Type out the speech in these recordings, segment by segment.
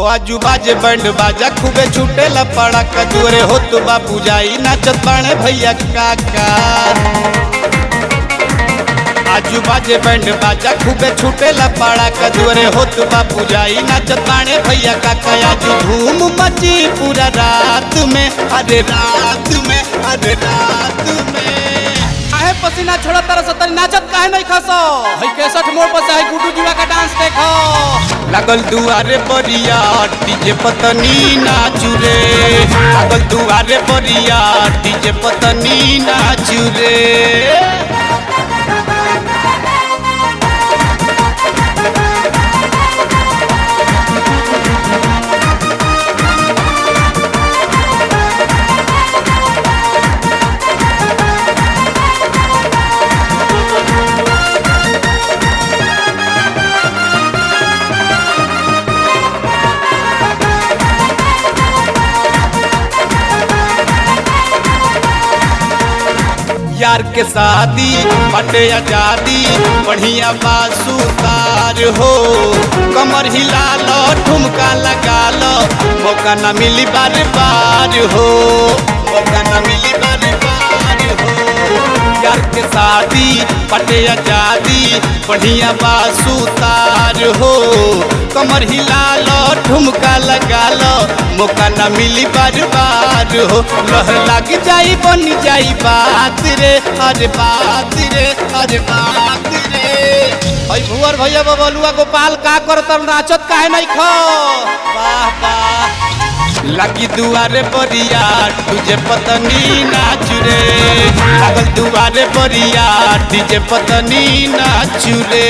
आजू बाजे बैंड बाजा खूबे छूटेला पड़ा कजोरे हो तो बाबू जाई नाचत बाणे भैया काका आजू बाजे बैंड बाजा खूबे छूटेला पड़ा कजोरे हो तो बाबू जाई नाचत बाणे भैया काका आजू धूम मची पूरा रात में अरे रात में अरे रात में काहे पसीना छोड़ तरह सतरी नाचत काहे नहीं खसो हई केसठ मोड़ पर से हई गुड्डू जुआ का डांस देखो लागल दुआरे बरिया डीजे पतनी नाचू रे लागल दुआरे बरिया डीजे पतनी नाचू रे यार के शादी बटे आजादी बढ़िया बासुतार हो कमर हिला लो ठुमका लगा लो मौका न मिली बार बार हो मौका न मिली बार बार हो यार के शादी बटे आजादी बढ़िया बासुतार हो कमर हिला लो ठुमका लगा लो मौका न मिली बार बार हो लह लग जाई बन जाई बात रे अरे बात रे अरे बात रे हई भुवर भैया बबलुआ गोपाल का करतर नाचत काहे नहीं खो वाह वाह लगी दुआरे बरिया तुझे पतनी नाचू रे लागल दुआरे बरिया तुझे पतनी नाचू रे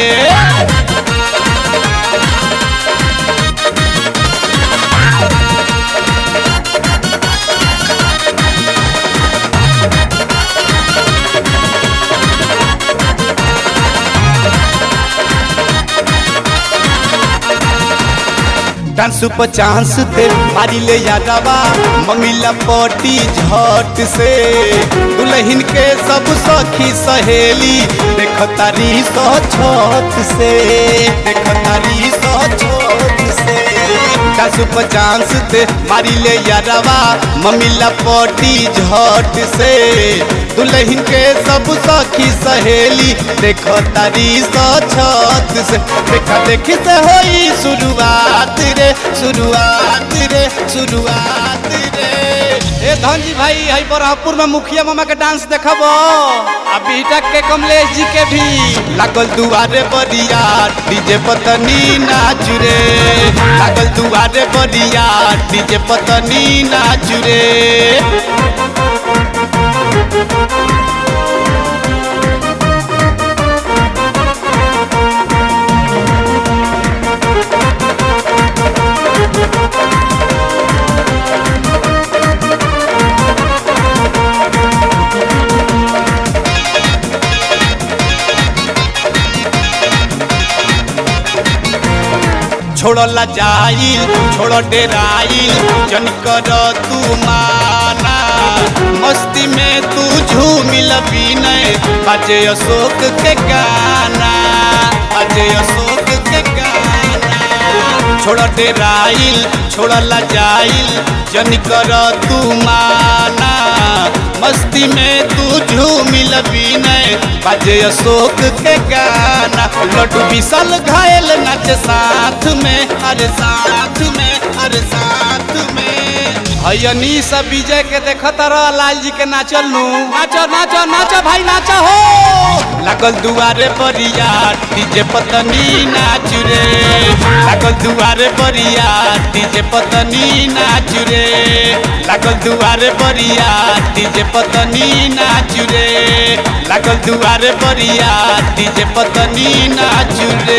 डांस पर चांस दे मारी ले यादवा मंगीला पटी झट से दुल्हन के सब सखी सहेली देख तारी सो छत से देख तारी सो छत से डांस पर चांस दे मारी ले यादवा मम्मीला पटी झट से दुल्हन के सब सखी सहेली देख तारी सो छत से देखा देखी से होई शुरुआत रे शुरुआत रे शुरुआत रे ए धनजी भाई हई बरहपुर में मुखिया मामा के डांस देखबो आ बीटक के कमलेश जी के भी लागल दुआरे बरिया डीजे पतनी नाच रे लागल दुआरे बरिया डीजे पतनी नाच रे छोड़ला जाइल छोड़ डेराइल जन कर तू माना मस्ती में तू झूमिल विनय बाजे अशोक के गाना बाजे अशोक के गाना छोड़ डेराइल छोड़ला जाइल जन कर तू माना मस्ती में तू झूमिल विनय बाजे अशोक के गाना लड्डू विशाल घायल नाच साथ में अरे साथ में अरे साथ में हयनी सब विजय के देखत रह लाल जी के नाचल नु नाचो नाचो नाचो भाई नाचो हो लागल दुआरे बरिया डीजे पतनी नाच रे लागल दुआरे बरिया डीजे पतनी नाच रे लागल दुआरे बरिया डीजे पतनी नाच रे लागल दुआरे बरिया डीजे पतनी नाच रे